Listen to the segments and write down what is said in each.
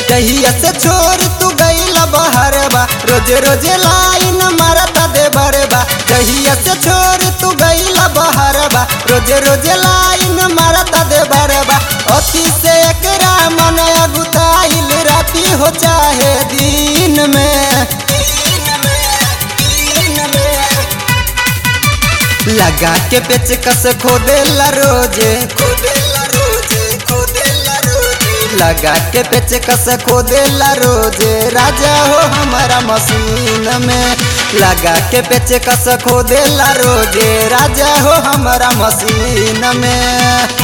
जहिया से छोड़ तू गईला बहरबा रोज रोज लाइन मारता दे बरबा जहिया से छोड़ तू गईला बहरबा रोज रोज लाइन मारता दे बरबा अति से एकरा मन अगुताइल राती हो चाहे दिन में लगा के पेच कस खोदेला रोजे खोदेला रोजे खोदेला रोजे लगा के पेच कस खोदेला रोजे राजा हो हमारा मशीन में लगा के पेच कस खोदेला रोजे राजा हो हमारा मशीन में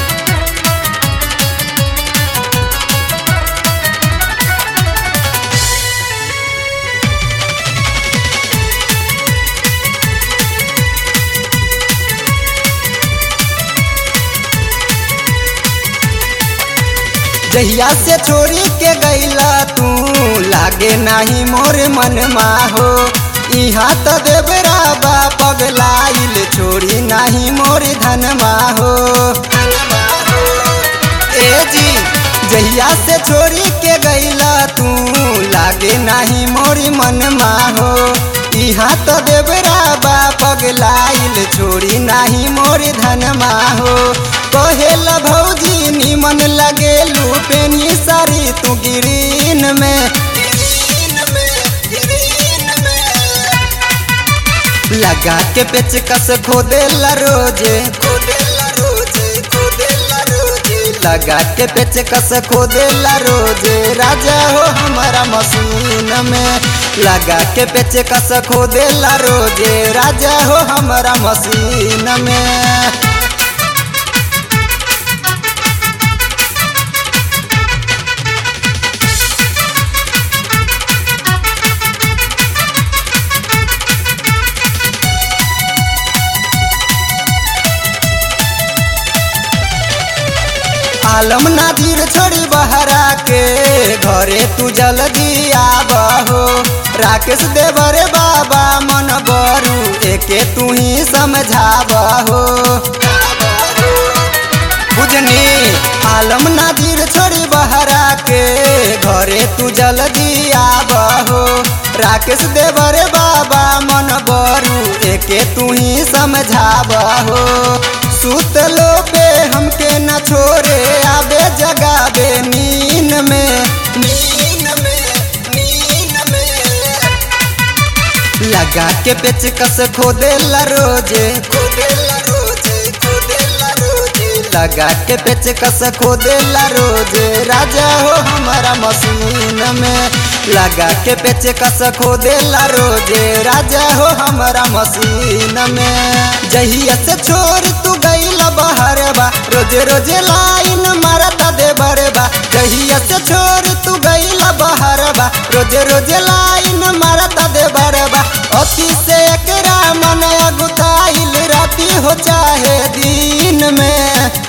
जहिया से छोड़ी के गईला तू लागे नाही मोर मन हो इहाँ तो देवरा बा पगलाइल छोड़ी नाही मोर धन हो ए जी जहिया से छोड़ी के गईला तू लागे नाही मोरी मन हो इहाँ तो देवरा बा पगलाइल छोड़ी नाही मोरी धन हो कहेला भौजी निमन लगे लूपेनी सारी तू गिरीन में लगा के पेच कस खोदेला रोजे खोदेला रोजे खोदेला रोजे लगा के पेच कस खोदेला रोजे राजा हो हमारा मशीन में लगा के पेच कस खोदेला रोजे राजा हो हमारा मशीन में आलम नादिर छोड़ी बहरा के घरे तू जल्दी आबहो राकेश देवर बाबा मन बरू एके तू ही समझाबहो बुझनी आलम नादिर छोड़ी बहरा के घरे तू जल्दी आबहो राकेश देवर बाबा मन बरू एके तू ही समझाबहो सुतलो पे हमके न छोड़े आबे जगाबे नीन में नीन में नीन में लगा के पेच कस खोदेला रोजे खोदेला रोजे खोदेला रोजे लगा के पेच कस खोदेला रोजे राजा हो हमारा मशीन में लगा के पेच कस खोदेला रोजे राजा हो हमारा मशीन में जहिया से छोड़ तू गईला बहरबा रोज रोज लाइन मारता दे बरबा जहिया से छोड़ तू गईला बहरबा रोज रोज लाइन मारता दे बरबा अति से एकरा मन अगुताइल राती हो चाहे दिन में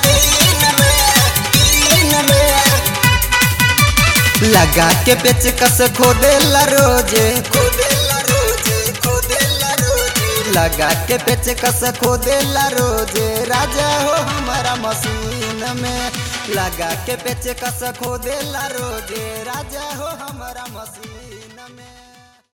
लगा के पेच कस खोदेला रोजे खोदेला रोजे खोदेला रोजे लगा के पेच कस खोदेला रोजे राजा हो हमारा मशीन में लगा के पेच कस खोदेला रोजे राजा हो हमारा मशीन